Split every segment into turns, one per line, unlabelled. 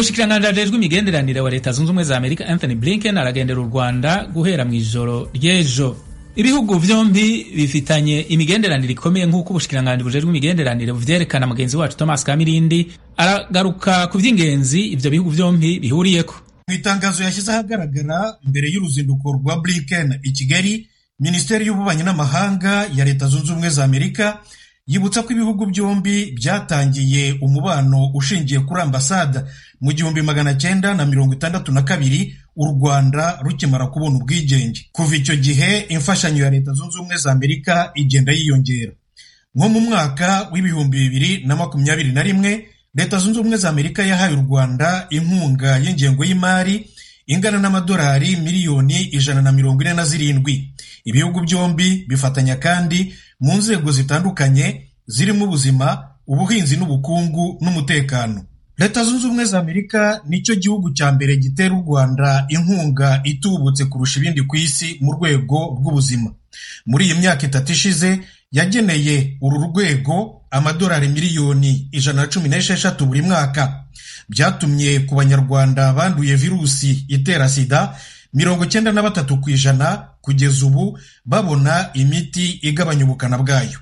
umushikiranganji rw'imigenderanire wa leta zunze ubumwe za amerika anthony blinken aragendera u rwanda guhera mu ijoro ry'ejo ibihugu byombi bifitanye imigenderanire ikomeye nk'uko ubushikiranganji bujejwe imigenderanire buvyerekana mugenzi wacu thomas kamirindi aragaruka ku by'ingenzi ibyo bihugu byombi bihuriyeko
mu itangazo yashyize ahagaragara mbere y'uruzinduko rwa blinken i kigali minisiteri y'ububanyi n'amahanga ya leta zunze ubumwe za amerika yibutsa ko ibihugu byombi byatangiye umubano ushingiye kuri ambasada mu gihumbi magana cyenda na mirongo itandatu na kabiri u rwanda rukimara kubona ubwigenge kuva icyo gihe imfashanyo ya leta zunze ubumwe za amerika igenda yiyongera nko mu mwaka w'ibihumbi bibiri na makumyabiri na rimwe leta zunze ubumwe za amerika yahaye u rwanda inkunga y'ingengo y'imari ingana n'amadolari miliyoni ijana na mirongo ine na zirindwi ibihugu byombi bifatanya kandi mu nzego zitandukanye zirimo ubuzima ubuhinzi n'ubukungu n'umutekano leta zunze ubumwe za amerika nicyo gihugu cya mbere gitera u rwanda inkunga itubutse kurusha ibindi ku isi mu rwego rw'ubuzima muri iyi myaka itatu ishize yageneye uru rwego amadolari miliyoni ijana na cumi n'esheshatu buri mwaka byatumye ku banyarwanda banduye virusi itera sida mirongo icyenda na batatu ku ijana kugeza ubu babona imiti igabanya ubukana bwayo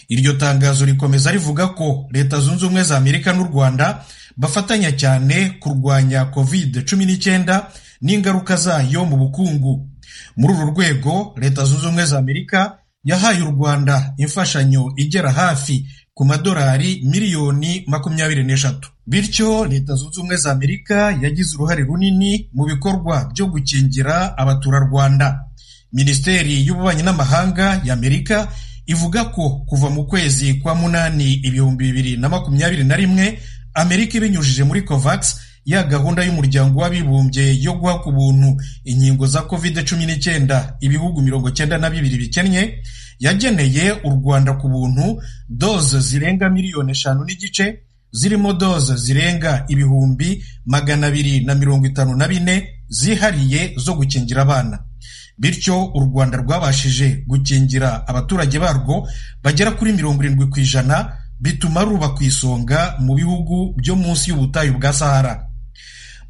iryo tangazo rikomeza rivuga ko leta zunze ubumwe za amerika n'u rwanda bafatanya cyane kurwanya covid cumi n'icyenda n'ingaruka zayo mu bukungu muri uru rwego leta zunze ubumwe za amerika yahaye u rwanda imfashanyo igera hafi ku madolari miliyoni makumyabiri n'eshatu bityo leta zunze ubumwe za amerika yagize uruhare runini mu bikorwa byo gukingira abaturarwanda minisiteri y'ububanyi n'amahanga ya amerika ivuga ko kuva mu kwezi kwa munani ibihumbi bibiri na makumyabiri na rimwe amerika ibinyujije muri covax ya gahunda y'umuryango w'abibumbye yo guha ku buntu inkingo za covid cumi n'icyenda ibihugu mirongo cyenda na bibiri bikennye yageneye u rwanda ku buntu doze zirenga miliyoni eshanu n'igice zirimo doze zirenga ibihumbi magana abiri na mirongo itanu na bine zihariye zo gukingira abana bityo u rwanda rwabashije gukingira abaturage barwo bagera kuri mirongo irindwi ku ijana bituma ruba ku isonga mu bihugu byo munsi y'ubutayu bwa sahara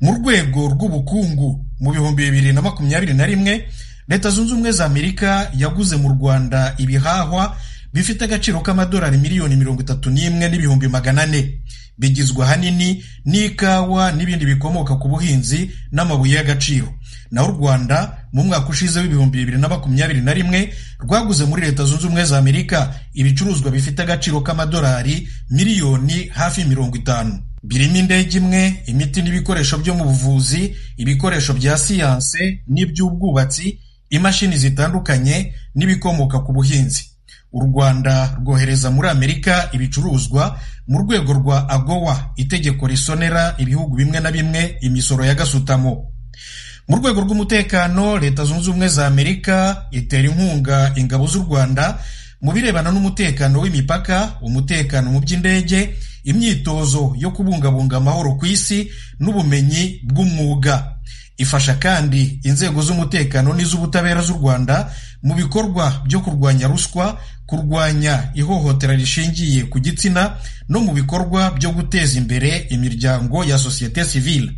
mu rwego rw'ubukungu mu bihumbi bibiri na makumyabiri na rimwe leta zunze ubumwe za amerika yaguze mu rwanda ibihahwa bifite agaciro k'amadolari miliyoni mirongo itatu n'imwe n'ibihumbi magana ane bigizwe ahanini n'ikawa n'ibindi bikomoka ku buhinzi n'amabuye y'agaciro naho u rwanda mu mwaka ushize w'ibihumbi bibiri na makumyabiri na rimwe rwaguze muri leta zunze ubumwe za amerika ibicuruzwa bifite agaciro k'amadolari miliyoni hafi mirongo itanu birimo indege imwe imiti n'ibikoresho byo mu buvuzi ibikoresho bya siyanse n'iby'ubwubatsi imashini zitandukanye n'ibikomoka ku buhinzi u rwanda rwohereza muri amerika ibicuruzwa mu rwego rwa agowa itegeko risonera ibihugu bimwe na bimwe imisoro ya gasutamo mu rwego rw'umutekano leta zunze ubumwe za amerika itera inkunga ingabo z'u rwanda mu birebana n'umutekano w'imipaka umutekano mu by'indege imyitozo yo kubungabunga amahoro ku isi n'ubumenyi bw'umwuga ifasha kandi inzego z'umutekano n'iz'ubutabera z'u rwanda mu bikorwa byo kurwanya ruswa kurwanya ihohotera rishingiye ku gitsina no mu bikorwa byo guteza imbere imiryango ya sosiyete sivile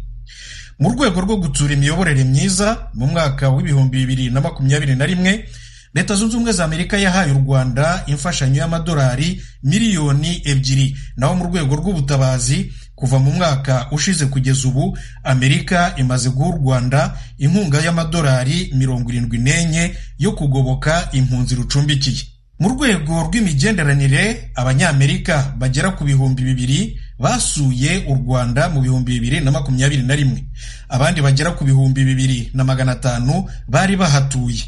mu rwego rwo gutsura imiyoborere myiza mu mwaka w'ibihumbi bibiri na makumyabiri na rimwe leta zunze ubumwe za amerika yahaye u rwanda imfashanyo y'amadolari miliyoni ebyiri naho mu rwego rw'ubutabazi kuva mu mwaka ushize kugeza ubu amerika imaze guha u rwanda inkunga y'amadolari mirongo irindwi n'enye yo kugoboka impunzi rucumbikiye mu rwego rw'imigenderanire abanyamerika bagera ku bihumbi bibiri basuye u rwanda mu bihumbi bibiri na makumyabiri na rimwe abandi bagera ku bihumbi bibiri na magana atanu bari bahatuye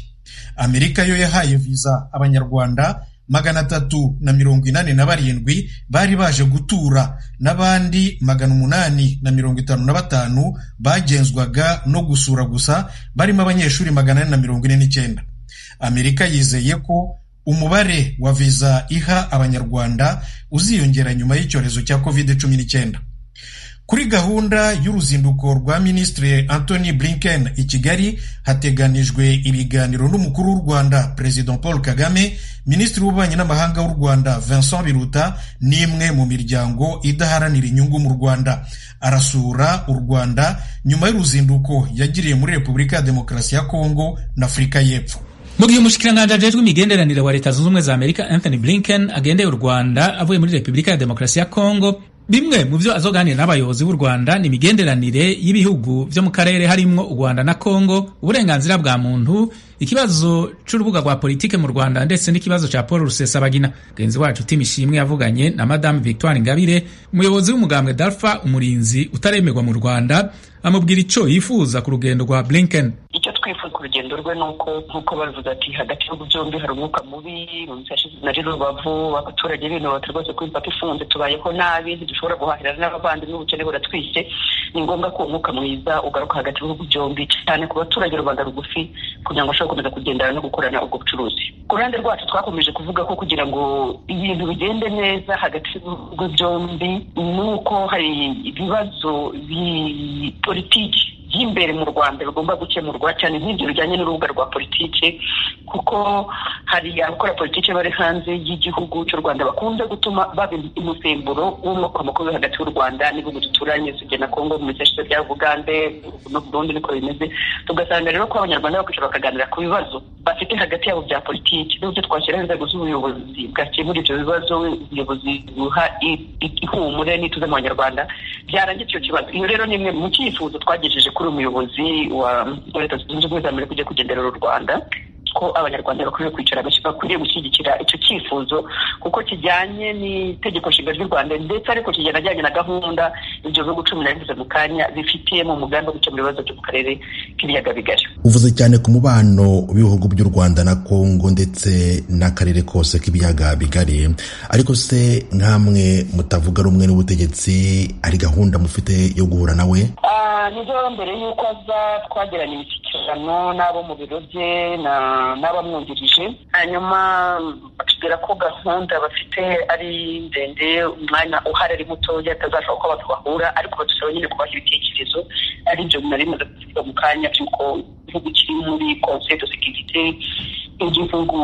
amerika yo yahaye viza abanyarwanda magana atatu na mirongo inani na barindwi bari baje gutura n'abandi magana umunani na mirongo itanu na batanu bagenzwaga no gusura gusa barimo abanyeshuri magana ane na mirongo ine n'icyenda amerika yizeye ko umubare wa viza iha abanyarwanda uziyongera nyuma y'icyorezo cya covid cumi n'icyenda kuri gahunda y'uruzinduko rwa minisitiri anthony blinken i kigali hateganijwe ibiganiro n'umukuru w'u rwanda perezida paul kagame minisitiri w'ububanyi n'amahanga w'u rwanda vincent biruta n'imwe mu miryango idaharanira inyungu mu rwanda arasura u rwanda nyuma y'uruzinduko yagiriye muri repubulika ya demokarasi ya kongo na afurika y'epfo
mu gihe umushikiranganji ajejwe imigenderanire wa leta zunze ubumwe za amerika anthony blinken agendeye u rwanda avuye muri repubulika ya demokarasi ya kongo bimwe mu byo azoganira n'abayobozi b'u rwanda ni imigenderanire y'ibihugu byo mu karere harimwo u rwanda na kongo uburenganzira bwa muntu ikibazo cy'urubuga rwa politike mu rwanda ndetse n'ikibazo cya paul rusesabagina mugenzi wacu timishimwe yavuganye na madamu victoire ingabire umuyobozi w'umugambwe dalfa umurinzi utaremerwa mu rwanda amubwira icyo yifuza ku rugendo rwa blinken
icyo twifuza ku rugendo rwe ni uko nk'uko bavuga ati hagati y'ibihugu byombi hari umwuka mubi na rubavu abaturage binubatse rwose ko imipaka ifunze tubayeho nabi ntidushobora guhahirana n'abavandimwe ubukene buratwite ni ngombwa ko umwuka mwiza ugaruka hagati y'ibihugu byombi cyane ku baturage rubanda rugufi kugira ngo bashobore gukomeza kugendana no gukorana ubwo bucuruzi ku ruhande rwacu twakomeje kuvuga ko kugira ngo ibintu bigende neza hagati y'ibihugu byombi ni uko hari ibibazo politiki by'imbere mu rwanda bigomba gukemurwa cyane nk'ibyo bijyanye n'urubuga rwa politiki kuko hari abakora politiki bari hanze y'igihugu cy'u rwanda bakunze gutuma baba umusemburo w'umukomakobe hagati y'u rwanda n'ibihugu duturanye tujya na kongo mu bice bya bugande no burundi niko bimeze tugasanga rero ko abanyarwanda bakwicara bakaganira ku bibazo bafite hagati yabo bya politiki n'uburyo twashyiraho inzego z'ubuyobozi bwakemura ibyo bibazo ubuyobozi buha ihumure n'ituze mu banyarwanda byarangira icyo kibazo iyo rero ni imwe mu cyifuzo twagejeje kuri umuyobozi wa leta zunze ubumwe za amerika ugiye kugenderera u rwanda ko abanyarwanda bakwiriye kwicara bakwiriye gushyigikira icyo cyifuzo kuko kijyanye n'itegeko nshinga ry'u rwanda ndetse ariko kijyanye na gahunda ibyo bihugu cumi na bivuze mu kanya bifitiyemo umugambi wo gukemura ibibazo byo mu karere k'ibiyaga bigari
uvuze cyane ku mubano w'ibihugu by'u rwanda na kongo ndetse n'akarere kose k'ibiyaga bigari ariko se nkamwe mutavuga rumwe n'ubutegetsi hari gahunda mufite yo guhura nawe
nibyo mbere y'uko aza twagirana imishyikirano n'abo mu biro bye n'abamwungirije hanyuma batubwira ko gahunda bafite ari ndende umwanya uhari ari mutoya atazashobora kuba twahura ariko badusaba nyine kubaha ibitekerezo ari ibyo bintu bimaze kuvuga mu kanya by'uko igihugu kiri muri conseil de sécurité igihugu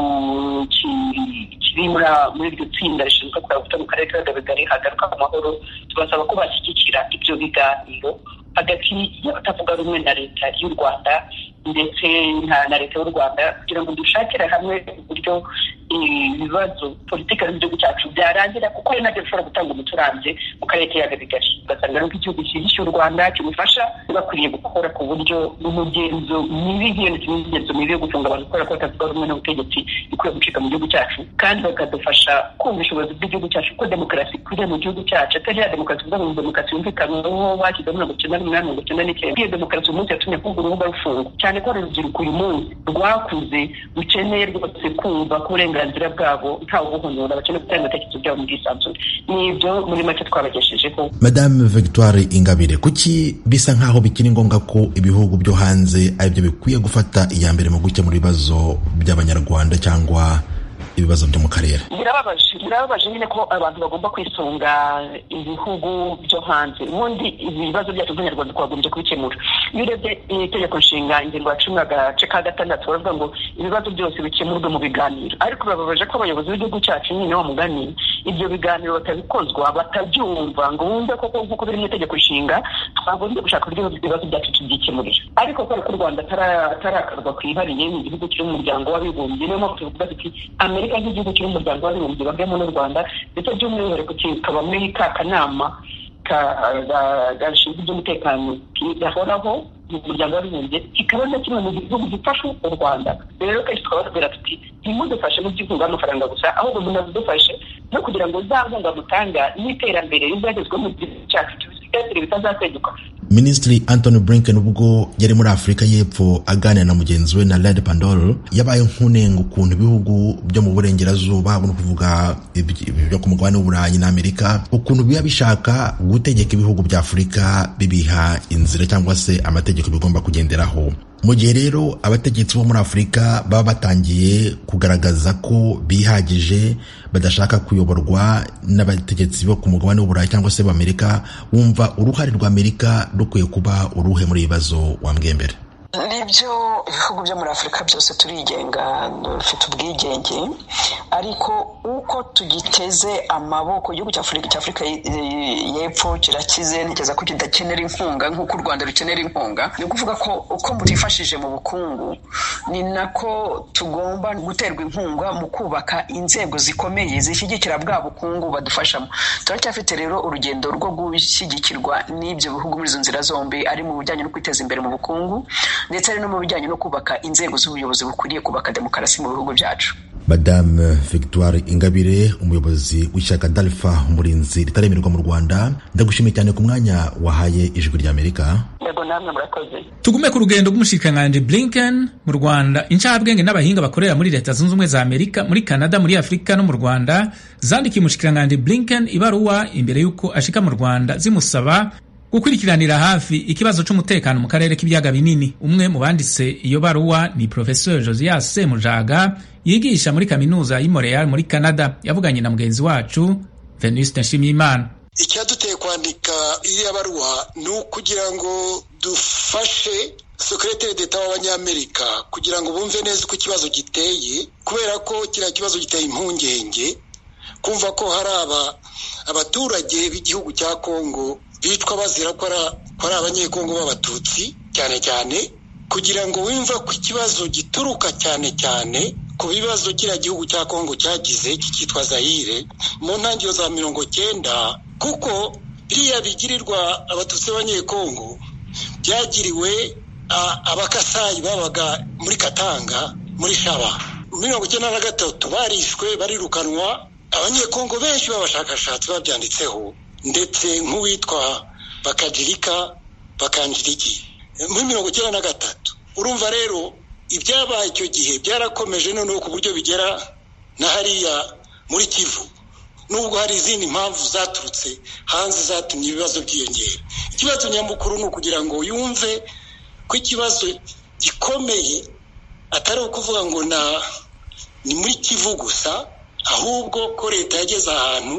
kiri muri iryo tsinda rishinzwe kuraguta mu karere k'ibiyaga bigari hagaruka ku mahoro tubasaba ko bashyigikira ibyo biganiro hagati y'abatavuga rumwe na leta y'u rwanda ndetse na leta y'u rwanda kugira ngo dushakire hamwe uburyo ibibazo politiki z'igihugu cyacu byarangira kuko ari nabyo bishobora gutanga umuti urambye mu karere k'ibiyaga bigari ugasanga nuko igihugu cyishyuye u rwanda kimufasha bakwiriye gukora ku buryo n'umugenzo mibi nk'iyo ndetse n'imigenzo mibi yo gufunga abantu kubera ko batavuga rumwe n'ubutegetsi ikwiye gucika mu gihugu cyacu kandi bakadufasha kumvisha ubuyobozi bw'igihugu cyacu ko demokarasi ikwiriye mu gihugu cyacu atari ya demokarasi kuvuga ngo demokarasi yumvikanweho bashyizemo mirongo icyenda n'umunani mirongo icyenda n'icyenda iyo demokarasi uyu munsi yatumye kumva urubuga rufunga cyane ko urubyiruko uyu munsi rwakuze rukeneye rwose kumva ko uburenganzira bwabo ntawe ubuhonora bakeneye gutanga ibitekerezo byabo mu bwisanzure ni ibyo muri make twabageshejeho
madame victoire ingabire kuki bisa nk'aho bikiri ngombwa ko ibihugu byo hanze aribyo bikwiye gufata iya mbere mu gukemura ibibazo by'abanyarwanda cyangwa ibibazo byo mu karere
birababaje birababaje nyine ko abantu bagomba kwisunga ibihugu byo hanze ubundi ibibazo byacu by'abanyarwanda twagombye kubikemura iyo urebye itegeko nshinga ingingo ya cumi agace ka gatandatu baravuga ngo ibibazo byose bikemurwe mu biganiro ariko birababaje ko abayobozi b'igihugu cyacu nyine wa mugani ibyo biganiro batabikozwa batabyumva ngo wumve koko nk'uko biri mu itegeko nshinga twagombye gushaka uburyo ibibazo byacu tubyikemurira ariko kubera ko u rwanda atarakarwa kwihariye ni igihugu kiri mu muryango w'abibumbye niyo mpamvu tuvuga tuti amerika nk'igihugu kiri mu muryango w'abibumbye bagamo n'u rwanda ndetse by'umwihariko kikaba muri ka kanama gashinzwe iby'umutekano gahoraho mu muryango w'abibumbye kikaba na kimwe mu gihugu gifasha u rwanda rero kenshi tukaba tubwira tuti ntimudufashe mu by'inkunga y'amafaranga gusa ahubwo munadufashe no kugira ngo za nkunga mutanga n'iterambere rizagezweho mu gihugu cyacu tubisigasire bitazasenyuka
minisitiri anthony blinken ubwo yari muri afurika y'epfo aganira na mugenzi we na red pandol yabaye nk'unenga ukuntu ibihugu byo mu burengerazuba ni ukuvuga ibyo ku mugabane w'uburayi n'amerika ukuntu biba bishaka gutegeka ibihugu bya afurika bibiha inzira cyangwa se amategeko bigomba kugenderaho mu gihe rero abategetsi bo muri afurika baba batangiye kugaragaza ko bihagije badashaka kuyoborwa n'abategetsi bo ku mugabane w'uburayi cyangwa se b'amerika wumva uruhare rwa amerika rukwiye kuba uruhe muri ibi bibazo wambwembere
nibyo ibihugu byo muri afurika byose turigenga dufite ubwigenge ariko uko tugiteze amaboko igihugu cya afurika y'epfo kirakize ntekereza ko kidakenera inkunga nk'uko u rwanda rukenera inkunga ni ukuvuga ko uko mutifashije mu bukungu ni nako tugomba guterwa inkunga mu kubaka inzego zikomeye zishyigikira bwa bukungu badufashamo turacyafite rero urugendo rwo gushyigikirwa n'ibyo bihugu muri izo nzira zombi ari mu bijyanye no kwiteza imbere mu bukungu ndetse no mu bijyanye no kubaka inzego z'ubuyobozi bukwiriye kubaka demokarasi mu bihugu byacu
madame victoire ingabire umuyobozi w'ishyaka dalfa umurinzi ritaremerwa mu rwanda ndagushimiye cyane ku mwanya wahaye ijwi ry'amerika
tugume ku rugendo rw'umushikiranganji blinken mu rwanda incabwenge n'abahinga bakorera muri leta zunze ubumwe za amerika muri canada muri afurika no mu rwanda zandikiye umushikiranganji blinken ibaruwa imbere y'uko ashika mu rwanda zimusaba gukurikiranira hafi ikibazo cy'umutekano mu karere k'ibiyaga binini umwe mu banditse iyo baruwa ni professeur josias semujaga yigisha muri kaminuza y'i Montreal muri canada yavuganye na mugenzi wacu venuste nshimiyimana
icyaduteye kwandika iriya baruwa ni ukugira ngo dufashe sekereteri d'eta w'abanyamerika kugira ngo bumve neza uko ikibazo giteye kubera ko kiriya kibazo giteye impungenge kumva ko hari aba abaturage b'igihugu cya kongo bitwa bazira ko ari abanyekongo b'abatutsi cyane cyane kugira ngo wumve ko ikibazo gituruka cyane cyane ku bibazo kiriya gihugu cya kongo cyagize cyitwa zayire mu ntangiriro za mirongo cyenda kuko biriya bigirirwa abatutsi b'abanyekongo byagiriwe abakasayi babaga muri katanga muri shaba mirongo icyenda na gatatu barishwe barirukanwa abanyekongo benshi b'abashakashatsi babyanditseho ndetse nk'uwitwa bakajirika bakanjiriki muri mirongo icyenda na gatatu urumva rero ibyabaye icyo gihe byarakomeje noneho ku buryo bigera na hariya muri kivu nubwo hari izindi mpamvu zaturutse hanze zatumye ibibazo byiyongera ikibazo nyamukuru ni ukugira ngo yumve ko ikibazo gikomeye atari ukuvuga ngo ni muri kivu gusa ahubwo ko leta yageze ahantu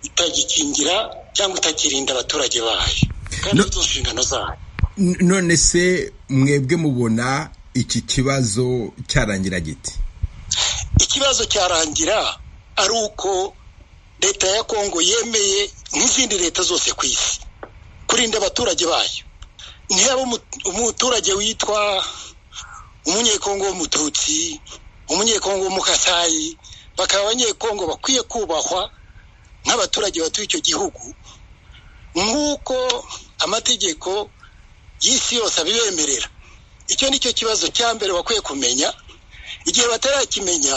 itagikingira cyangwa itakirinda abaturage bayo kandi no, inshingano zayo
none se mwebwe mubona iki kibazo cyarangira giti
ikibazo cyarangira ari uko leta ya kongo yemeye nk'izindi leta zose ku isi kurinda abaturage bayo ntiyaba umuturage witwa umunyekongo w'umututsi umunyekongo w'umukasayi bakaba abanyekongo bakwiye kubahwa nk'abaturage batuye icyo gihugu nk'uko amategeko y'isi yose abibemerera icyo ni cyo kibazo cya mbere bakwiye kumenya igihe batarakimenya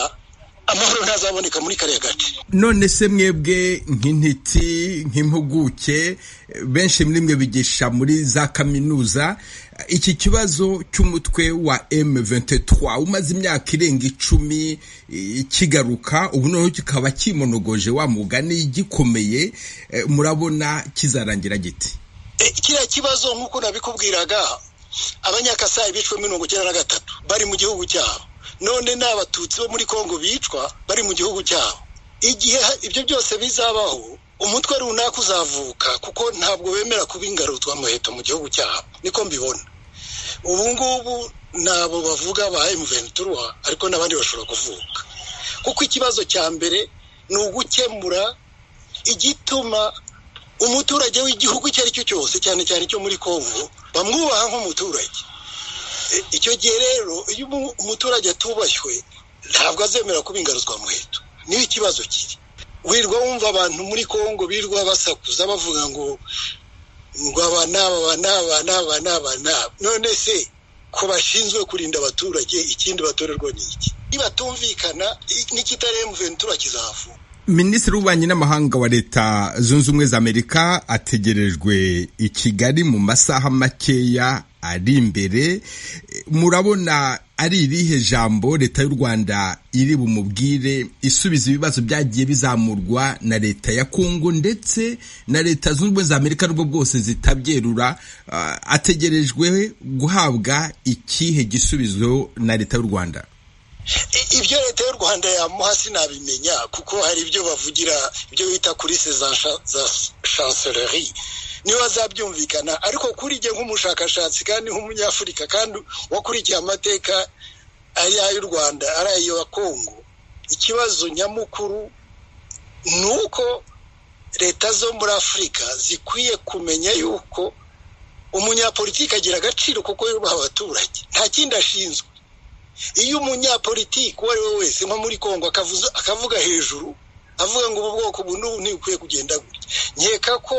amahoro ntazaboneka muri kariya gace
none se mwebwe nk'intiti nk'impuguke benshi muri mwe bigisha muri za kaminuza iki kibazo cy'umutwe wa M23 umaze imyaka irenga icumi kigaruka ubu noneho kikaba kimonogoje wa mugani gikomeye murabona kizarangira giti
kiriya kibazo nk'uko nabikubwiraga abanyakasayi bishwe mirongo icyenda na gatatu bari mu gihugu cyabo none ni abatutsi bo muri kongo bicwa bari mu gihugu cyabo igihe ibyo byose bizabaho umutwe runaka uzavuka kuko ntabwo bemera kuba ingarutwa muheto mu gihugu cyabo niko mbibona ubu ngubu nabo bavuga ba emuventura ariko n'abandi bashobora kuvuka kuko ikibazo cya mbere ni ugukemura igituma umuturage w'igihugu icyo ari cyo cyose cyane cyane icyo muri kongo bamwubaha nk'umuturage icyo gihe rero iyo umuturage atubashywe ntabwo azemera kuba ingaruzwa muheto niyo ikibazo kiri wirirwa wumva abantu muri kongo birirwa basakuza bavuga ngo ngo aba n'aba aba n'aba n'aba n'aba n'aba none se ko bashinzwe kurinda abaturage ikindi batorerwa ni iki nibatumvikana n'ikitari emuventura kizavuka
minisitiri w'ububanyi n'amahanga wa leta zunze ubumwe za amerika ategerejwe i kigali mu masaha makeya ari imbere murabona ari irihe jambo leta y'u rwanda iri bumubwire isubiza ibibazo byagiye bizamurwa na leta ya kongo ndetse na leta zunze ubumwe za amerika nubwo bwose zitabyerura uh, ategerejwe guhabwa ikihe gisubizo na leta y'u rwanda
ibyo leta y'u rwanda yamuha sinabimenya kuko hari ibyo bavugira ibyo bita kuri se za chanceleri niyo bazabyumvikana ariko kuri jye nk'umushakashatsi kandi nk'umunyafurika kandi wakurikiye amateka ari ay'u rwanda ari ayo kongo ikibazo nyamukuru ni uko leta zo muri afurika zikwiye kumenya yuko umunyapolitiki agira agaciro kuko yubaha abaturage nta kindi ashinzwe iyo umunyapolitiki uwo ari we wese nko muri kongo akavuga hejuru avuga ngo ubu bwoko ubu n'ubu ntibukwiye kugenda gutya nkeka ko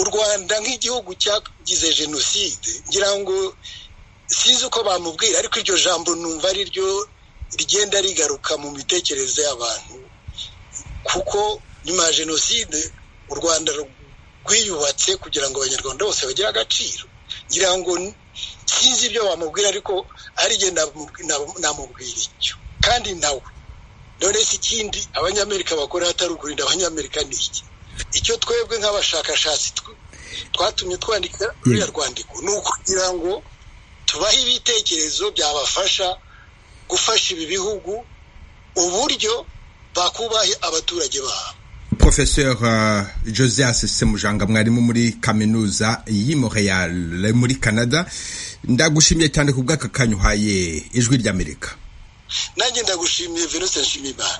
u rwanda nk'igihugu cyagize jenoside ngira ngo sinzi uko bamubwira ariko iryo jambo numva ari ryo rigenda rigaruka mu mitekerereze y'abantu kuko nyuma ya jenoside u rwanda rwiyubatse kugira ngo abanyarwanda bose bagire agaciro ngira ngo sinzi ibyo bamubwira ariko ariryo namubwira icyo kandi nawe none si ikindi abanyamerika bakora hatari ukurinda abanyamerika ni iki icyo twebwe nk'abashakashatsi twatumye twandika ruriya rwandiko ni ukugira ngo tubahe ibitekerezo byabafasha gufasha ibi bihugu uburyo bakubahe abaturage babo
professeur uh, josias semujanga mwarimu muri kaminuza y'i montreal muri canada ndagushimiye cyane ku bw'aka kanya uhaye ijwi ry'amerika
nanjye ndagushimiye venuste nshimiyimana